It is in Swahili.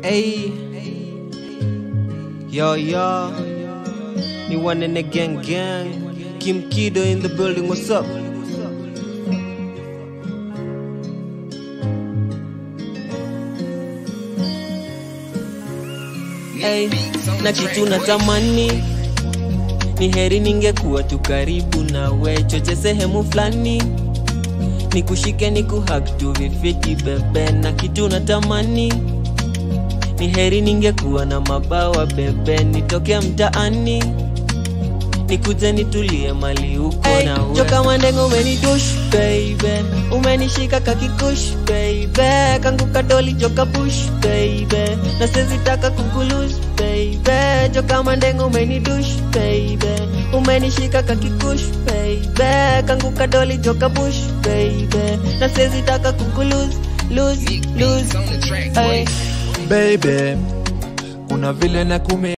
Hey, yo yo, ni one in the gang gang. Kim Kido in the building. What's up? Hey, na kitu natamani ni heri ningekuwa tu karibu nawe, choche sehemu fulani nikushike nikuhag tu vifiti bebe, na kitu natamani ni heri ningekuwa na mabawa bebe, nitoke mtaani nikuje nitulie mali huko Hey, na we. joka mandengo umenidush baby umenishika kakikush baby kangu kadoli joka bush baby na sezitaka kukulus baby joka mandengo umenidush baby umenishika kakikush baby kangu kadoli joka bush baby na sezitaka kukulus lose lose hey. baby kuna vile na kume